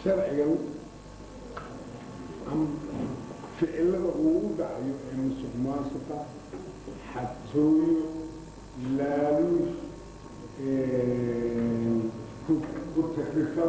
sharcigan am ficilada uu u dhacayo ee musuq maasuqa xatooyo laaluush ku takrifad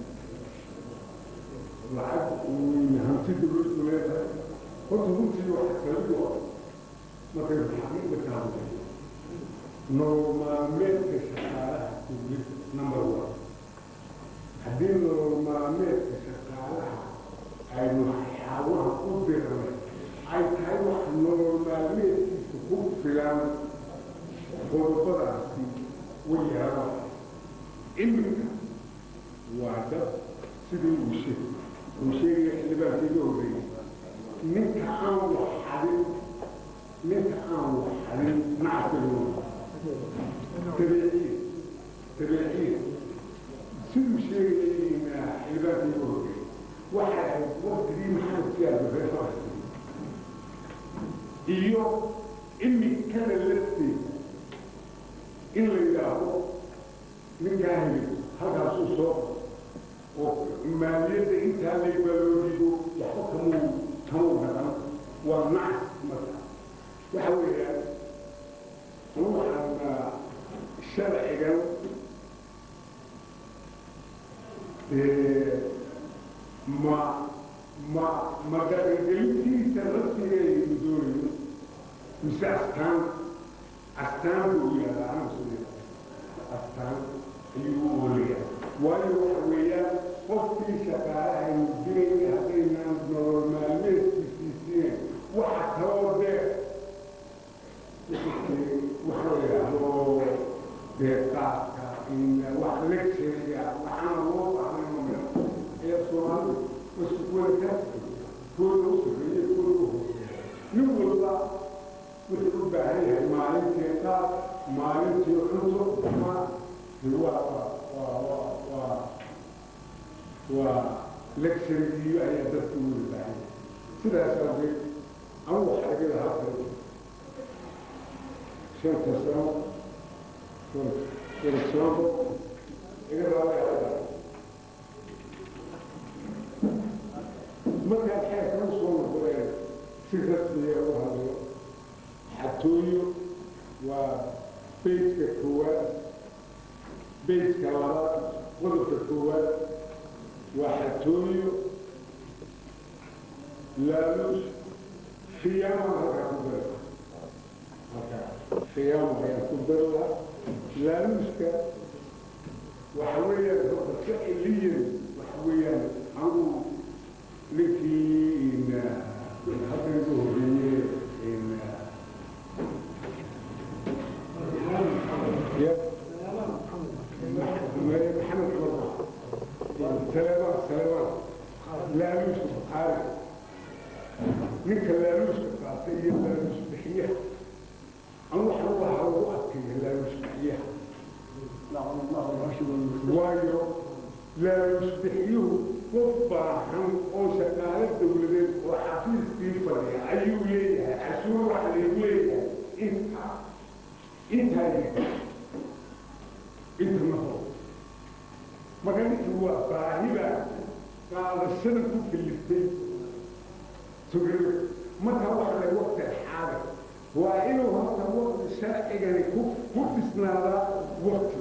lacag hanti dawladdu leedahay horta runtii waxa kalidu markay xaqiiqda ka hadlayo nolol maalmeedka shaqaalaha dawladda number one haddii nolol maalmeedka shaqaalaha aynu waxyaabaha u diranay ay tahay wax nolol maalmeedkiisa ku filan qodobadaasi way yaabaan iminka waa dad sidii uu sheeg uu sheegaya xildhibaankiiga horreeyay ninka aan wax xadin ninka aan wax xadin nacfigu tabiiciya tabiiciya siduu sheegayay xildhibaankiiga horreeyay waxay ahayd waqtigii maxamed siyaada reer falastiin iyo imikada lafteeda in la yidhaahdo ninkaa heli halkaasuu soo oo maaliyadda intaa laybaloojido waxba kamuu kamuu dhaqan waa nacs marka waxa weeyaan anu waxaan sharcigan ma ma ma dhaqangelintiisa laftigeedu doonayo mise astaan astaan buu yihahdaa anasuya astaan ayuu u olaya waayo waxa weeyaan qofkii shaqaalaha aynu dirayna haddaynaan nolol maalmeedkiisiiseen waxa kaloo dee waxa la yidhaahdo dee qaadka wax lecturiga waxaana loo baahnay ee soomaalidu isku kuwada kooda u sarreeya kooda u hooseeya nin walba wuxuu u baahan yahay maalintii qaad maalintii cunto ma waa waa waa waa waa lecturigiyo ayaa dadka u wada baahan yahay sidaas awgeed anigu waxaa laga lahaa kale shanta sano electronbo iga raabaya markaan xeerkan soo noqdeen si rasmiya u hadlo xatooyo waa beytka koowaad beytka labaad qodobka koowaad waa xatooyo laaluus khiyaama halkaa ku dara halkaa khiyaama ayaa ku darla laaluuska waxa weeyaan horta ficiliyan waxa weeyaan anigu ninkii halkan ku horreeyey maxamed cumar saleemaan saleemaan laaluuska bukaari ninka laaluuska qaatay iyo laaluus bixiyaha anu waxaan u lahaa ugu adkeeya laaluus bixiyaha waayo laaluus bixiyuhu qof baahan oo shaqaale dawladeed oo xafiiskii fadhiya ayuu leeyahay cashuur waxa laygu leeyahay intaa intaa inta ma horo marka ninkii waa baahida qaadashada ku kaliftay sugada marka waxa lay waqti xaaga waa inuu horta waqti sharcigani ku ku dhisnaadaa waqti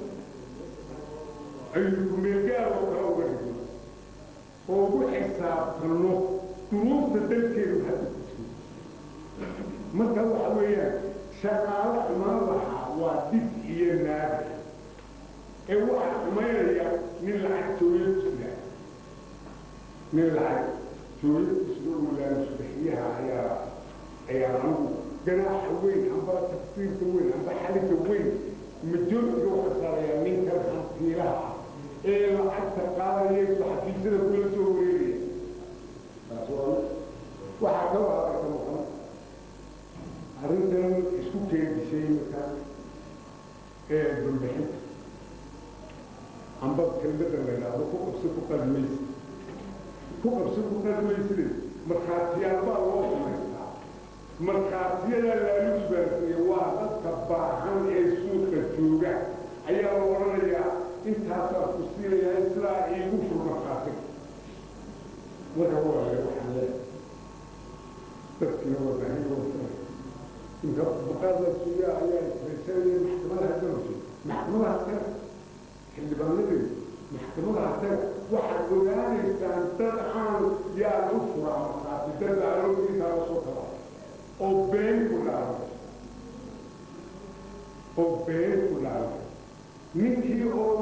ayuu kumeelgaar oo kale uga dhigo oo ugu xisaabtano duruufta dalkeedu hadda ku jiro marka waxa weeyaan shaqaalo xumaan lahaa waa dib iyo naadir ee waxaa xumaynaya nin lacag jooyo ku sida nin lacag jooyo ku sida uu laalusbixiyaha ayaa ayaa anigu ganaaxa weyn amba tafsiirka weyn amba xalika weyn majoritiga waxa saarayaa ninkan hantiilaha ah ee lacagta qaadaya xafiisyada kula soo wareegaya taas waa waxaa kaloo hadalka maqan arrintan isku keendisay marka ee dulbixinta amba kelmada la yidhaahdo ku qabsi ku qalmaysi ku qabsi ku qalmayside markhaatiyaal baa loo samaystaa markhaatiyada laaluus baasiye waa dadka baahan ee suuqa jooga ayaa la odhanayaa intaasaa ku siinayaa sidaa iigu fur markhaatiga marka waa waxaan leeyahay dadkina waa baahan wata inta baqaada suuya ayaa isbaysanaya maxkamadaha doonta maxkamadaha taga xildhibaanadii maxkamadaha taga waxaad ogaanaysaan dad aan yaa u fura markaasi dad aaloogiisaa la soo kala oo been ku dhaaray oo been ku dhaaray ninkii oo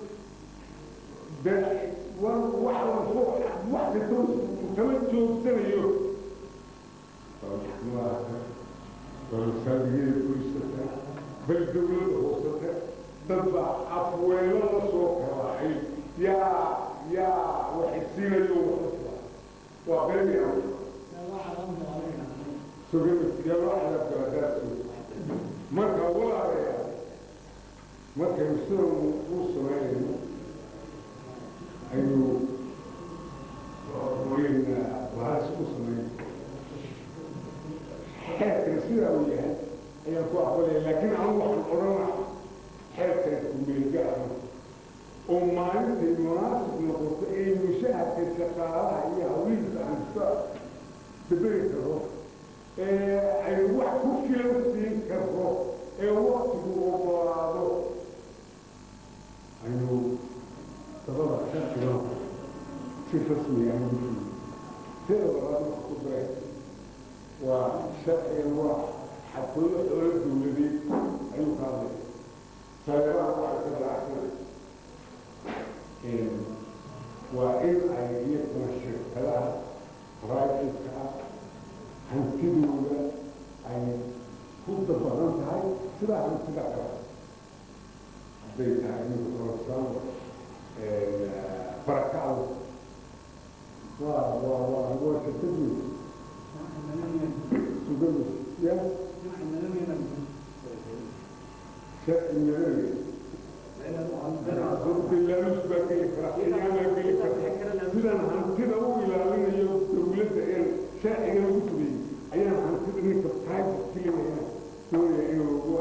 wax wax kastoo kama joogsanayo balsadigada kurisata bal dawlada hoosata dad baa afweelo la soo kalaacay yaa yaa waxisiinayo waxla waa beeni marka walaalayaa markaynu sida u samaynayno ayuu bahas u samayn xeerkan sidaa uu yahay ayaan ku aqbalaya laakiin anu waxaan odhanaa xeerkan kumeelga ah oo maalintay munaasib noqoto ee mushahadka shaqaalaha iyo hawiilka aan iska daberi karo ee aynu wax ku filan siin karro ee waktigu ogolaado aynu dabada sharciga si rasmi ah sida labaad waxa ku daray waa sharcigan waa xadkooda xoolo dawladeed ayuu ka hadlay saleebaha waa ka dacsan waa in ay iyaguna shirkadaha private-ka ah hantidooda ay ku dabaran tahay sidaa hantida kale hadday tahay in korosaan barakacda waa waa waa waa shirkadii sugadu ya sharci madani bilaaluus baa geli kara xilyaa baa geli kara sidaan hantida u ilaalinayo dawladda ee sharcigan ugu fudayay ayaan hantida ninka private kelinaya doonaya inuu ugu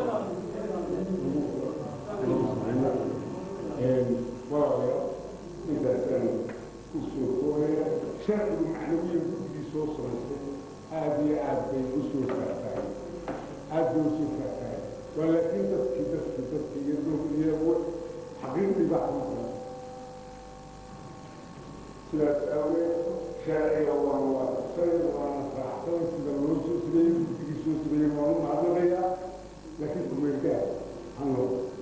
arabo walaalayaal intaasaan usoo koobaya sharcigu macnawiyan guddigii soo samaystay aada iyo aad bay usoo faahfaahay aad bay usoo faahfaahay waa laakiin dadkii dadkii dadkii iyo iyo xaqiiqdii baa kama qaran sidaas aaweed sharciga waan waafaqsanay waana raacsanay sida loo soo sameeyey guddigii soo sameeyey waanu mahadnaqayaa laakiin kumeelgaar han loo